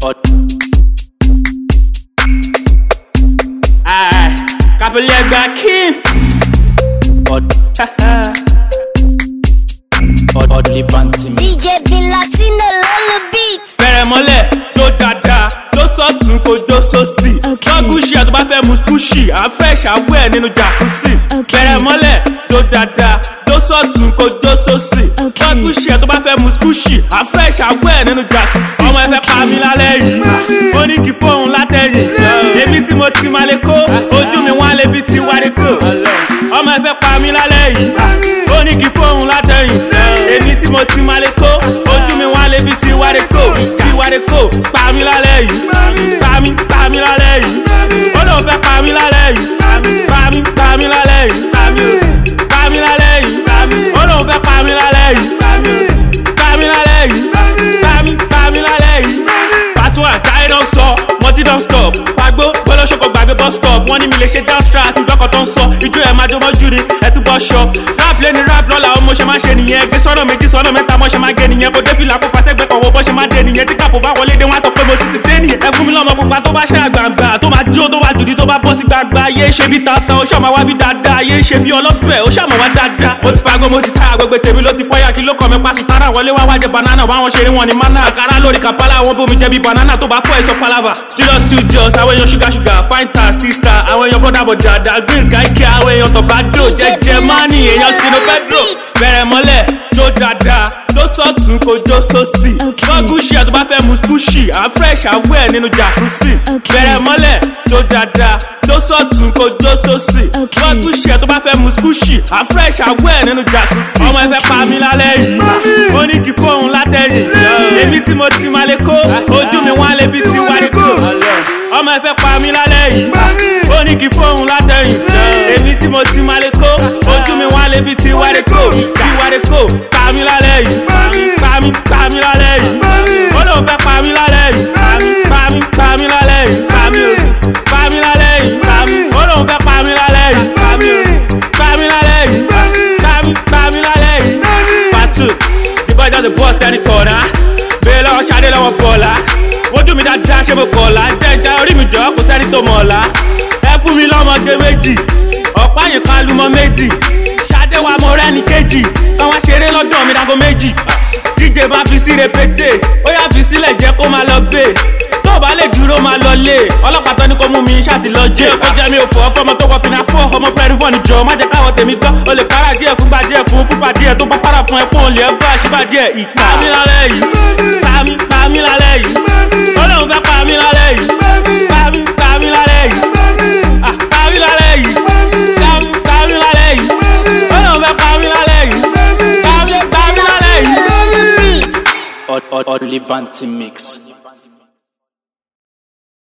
Aye, Capelli back in. Oddly banty me. DJ Bin Latino Lolo Beats. Bẹ̀rẹ̀ mọ́lẹ̀ tó dáadáa tó sọ̀tún kó jó sósì. Okay. Wọ́n gúúsì àti bá fẹ́ mu skúùsì, à ń fẹ́ ṣàwọ̀ ẹ̀ nínú jàkúsì. Okay. Bẹ̀rẹ̀ mọ́lẹ̀ tó dáadáa tó sọ̀tún kó jó sósì. Okay. Wọ́n gúúsì àti bá fẹ́ mu skúùsì, à ń fẹ́ ṣàwọ̀ ẹ̀ nínú jàkúsì. Ọmọ ẹ fẹ́ pa mí lálẹ́ yìí, ó ní kí fóun látẹ̀yìn. Èmi tí mo ti máa lè kó, ojú mi wá lébi tí wá lè kó. Ọmọ ẹ fẹ́ pa mí lálẹ́ yìí, ó ní kí fóun látẹ̀yìn. Èmi tí mo ti máa lè kó, ojú mi wá lébi tí wá lè kó. Tí wá lè kó, pa mí lálẹ́ yìí. Pa mí, pa mí lálẹ́ yìí. Ó lóun fẹ́ pa mí lálẹ́ yìí. Pa mí, pa mí lálẹ́ yìí. Pa mí, pa mí lálẹ́ yìí. Ó lóun fẹ́ pa mí lálẹ́ yìí. Pa mí lálẹ́ yìí. Pa mí, pa mí lálẹ́ yìí. Part one, táyé don sọ, multi don stop. Pàgbó gbọ́dọ̀ṣọ́kọ̀ gbàgbé bus stop. Wọ́n ní mi lè ṣe dance track ìjọkọ̀ tó ń sọ. Ijó ẹ̀ máa jọmọ́ jù ní ẹtúbọ̀ ṣọ. Rap lé ní rap lọ́la ọmọ ṣe máa ṣe nìyẹn. Gbé sọ́nà méjì sọ́nà mẹ́ta mọ́ ṣe máa gé nìyẹn. Bó dé fìlà pupa sẹ́gbẹ́ kọ̀wọ́ bọ́ ṣe máa dé nìyẹn. Tí kàpò bá wọlé dé wọ́n á tọ́ pé mo ti ti dé nìyẹn. Ẹ fún mi lọ́mọ pupa tó bá ṣe àgbàǹgbà. Tó máa jó tó bá dùdí tó bá bọ́ sí gbàgbà. Yé ṣe bí tata ó ṣàmà wá bí dáadáa. Yé ṣe bí ọlọ́pẹ̀ ó ṣàmà wá dáadáa. Mo ti fagbó mo ti ta àgbègbè tèmi ló ti fọ́yà kí ló kọ̀ mi pàṣẹ sára wọlé wá wájẹ banana báwọn ṣe rí wọn ni mana. Àkàrà lórí kàpálà wọn bómi jẹ bí banana tó bá kọ́ ẹ̀ṣọ́ palava. Studios studios àwọn èèyàn ṣúgà ṣúgà fine star still star àwọn èèyàn bọ́dà bọ̀dà dà greens gáíkì àwọn èèyàn tó bá dò jẹjẹ mọ́nì èèyàn sínú pẹ́dọ̀. Bẹ̀rẹ̀ mọ́lẹ̀ jó dáadáa tó sọ̀tún kó jó sósì. Okay. Wọ́n gúúsì àti bá fẹ́ mu skúùsì à ń fresh àwọ̀ ẹ̀ nínú jàkúsì. Okay. Bẹ̀rẹ̀ mọ́lẹ̀ jó dáadáa tó sọ̀tún kó jó sósì. Okay. Wọ́n gúúsì àti bá fẹ́ mu skúùsì à ń fresh àwọ̀ ẹ̀ nínú jàkúsì. Ọmọ ẹ fẹ́ pa mí lálẹ́ yìí, ó ní kí fóun látẹ̀yìn. Èmi tí mo ti máa lè kó, ojú mi wá lébi tí wá lè kó. Ọmọ ẹ fẹ́ pa mí lálẹ́ yìí, ó ní kí fóun látẹ̀yìn. Èmi tí mo ti máa lè kó, ojú mi wá lébi tí wá lè kó. Tí wá lè kó, pa mí lálẹ́ yìí, pa mí, pa mí lálẹ́ yìí. Ó lóun fẹ́ pa mí lálẹ́ yìí, pa mí, pa mí lálẹ́ yìí. Pa mí, pa mí lálẹ́ yìí. Ó lóun fẹ́ pa mí lálẹ́ yìí, pa mí, pa mí lálẹ́ yìí. Pa mí, pa mí lálẹ́ yìí. Pàtó, the boy just dey burst any corner. Bẹ́ẹ̀ lọ́wọ́ Ṣadé lọ́wọ́ Bọ̀lá. Wojú mi dáadáa ṣé mo kọ̀ọ̀la. Jẹ́jà orí mi jọ kò sẹ́ni tó mọ̀ ọ̀la. Ẹ fún mi lọ́mọge méjì. Ọ̀pá yìí kan lumọ méjì. Ṣadé wa mo rẹ́ni kejì. Káwọn ṣeré lọ́dọ̀ mi dago méjì. DJ bá fi sí repete. Ó yà fi sílẹ̀ jẹ́ kó máa lọ gbé. Tó o bá lè dúró máa lọ lé. Ọlọ́pàá tó ní kó mú mi ṣáàtì lọ jẹ́. Ó jẹ́ mi ò fọ́ fọ́mọ tó wọ pinna fún ọmọ pẹ́rìfọ́n níjọ. Má jẹ́ káwọ́ tèmi gbọ́. O lè para díẹ̀ fún bá díẹ̀ fún fúnpa díẹ̀ tó bá para fún ẹ fún olè ẹ bá ṣípa díẹ̀. Ìpa mi lálẹ́ yìí. Pa mi, pa mi lálẹ́ yìí. Ó lóun fẹ́ pa mi lálẹ́ yìí. Pa mi, pa mi lálẹ́ yìí. Ah, Pa mi lálẹ́ yìí. Pa mi, pa mi lálẹ́ yìí. Ó lóun fẹ́ pa mi lálẹ́ yìí. Pa mi, DJ pa Bin mi lálẹ́ yìí. Latino Lolo Beats. Oddly banty mix.